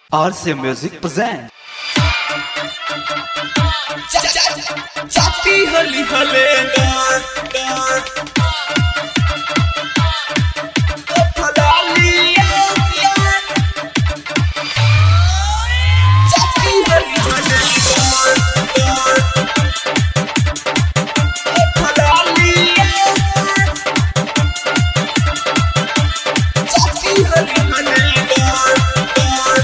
RC Music presents. चापी हली हले गार गार ओ फलाली यार चापी हली हले गार गार ओ फलाली यार चापी हली हले गार गार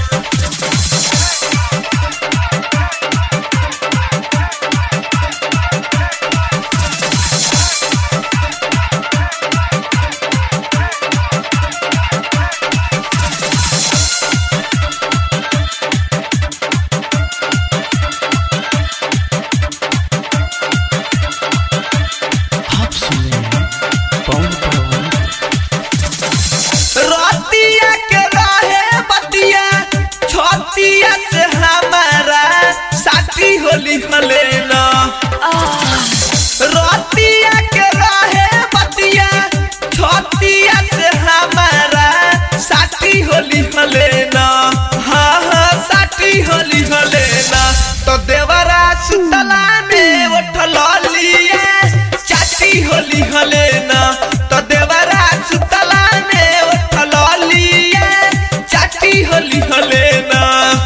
आप सुन रहे हैं पवन पवन रतिया के रहे बतिया छतिया से हमारा साथी होली हले न रतिया के रहे बतिया छतिया से हमारा साथी होली हले न हाँ हाँ साथी होली हले न तो देवरा सुतला में उठल लिया चाची होली हले न तो देवरा सुतला में उठल लिया चाची होली हले न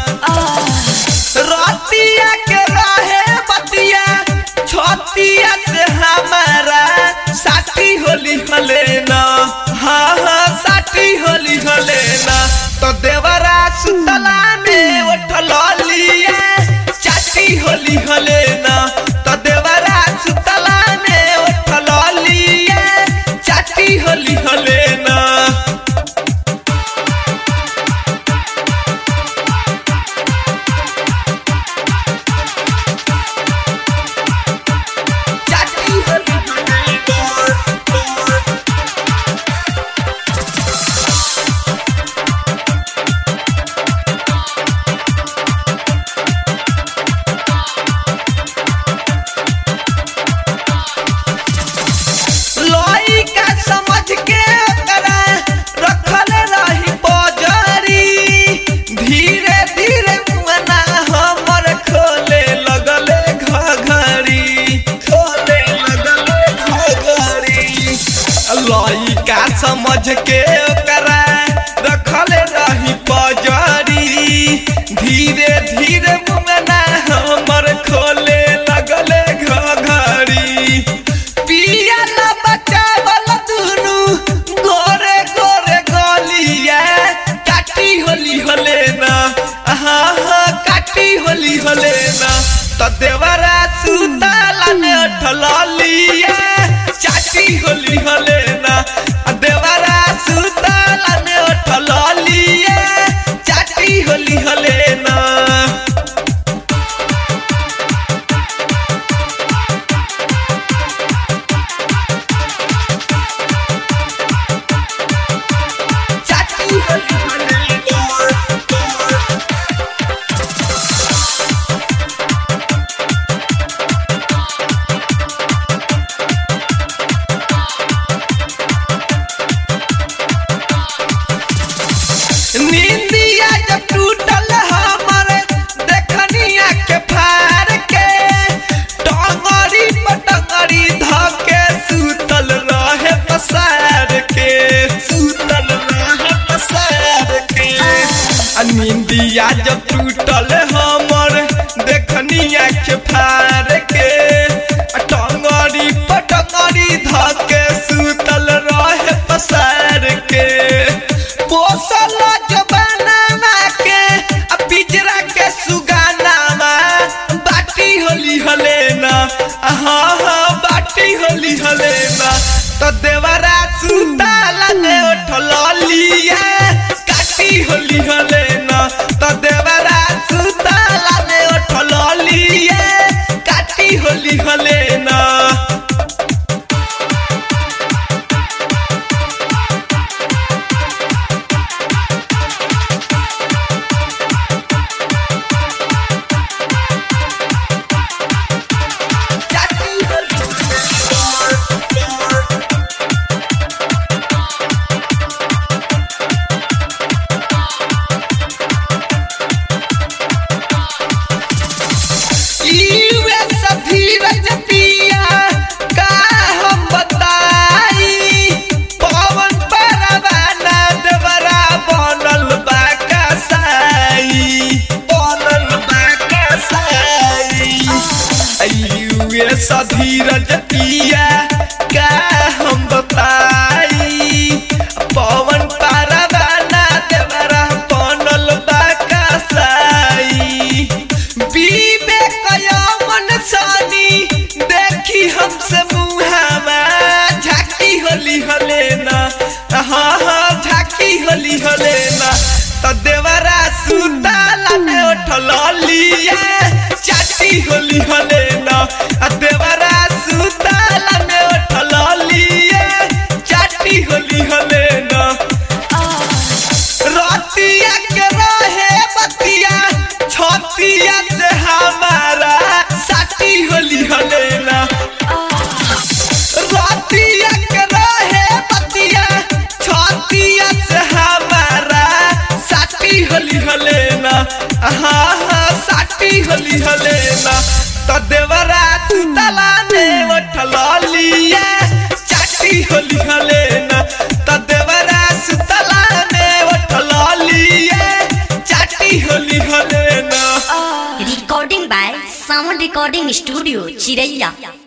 रतिया के रहे बतिया छतिया से हमारा साथी होली हले न हाँ हाँ साथी होली हले न तो देवरा सुतला में उठल लिया चाची होली हले न तो देवरा सुतला में उठल लिया चाची होली हले न चाची होली हले गार गार लइका समझ के ओकरा रखल रही बजरी धीरे धीरे मुना हमर खोले लगले घघरी खोले लगले घघरी लइका समझ के ओकरा रखल रही बजरी धीरे धीरे मुना हमर खोले लगले घघरी पिया न बचावल दुनु गोरे गोरे गलिया काटी होली होले ना हाँ हाँ काटी होली होले ना तो देवरा सुताला ने उठल लिया चाटी होली होले ना आ देवरा सुताला ने उठल लिया चाटी होली होले ना चाची होली होले गार गार नींदिया जब टूटल हमर देखनिया के फार के टंगरी पटंगरी धके सुतल रहे पसार के सुतल रहे पसार के आ नींदिया जब टूटल हमर देखनिया के फार के आ टंगरी पटंगरी धके सुतल रहे पसार के पोसल जबाना के आ पिजरा के सुगानावा बाटी होली हले ना हाँ हाँ बाटी होली हले ना तो देवरा सुताला ने उठल लिया काटी होली हले ना तो देवरा सुताला ने उठल लिया काटी होली हले ना सधीरज पिया का हम बताई पवन पारवाना देवरा बनल बा कसाई विवेक यमन सानी देखी हमसे मुहावा झाकी होली हले ना हाँ हाँ झाकी होली हले ना तो देवरा सुताला में उठल लिया चाटी होली हले ना आ देवरा सुताला में उठल लिया चाटी होली हले ना रतिया के रहे बतिया छतिया से हमारा साटी होली हलेना रतिया के रहे बतिया छतिया से हमारा साटी होली हलेना हाँ हाँ साटी होली हलेना तो देवरा तला में उठल लिया चाटी होली हलेना तो देवरा सुतला में उठल लिया चाटी होली हलेना Recording by Sound Recording Studio, Chiraiya.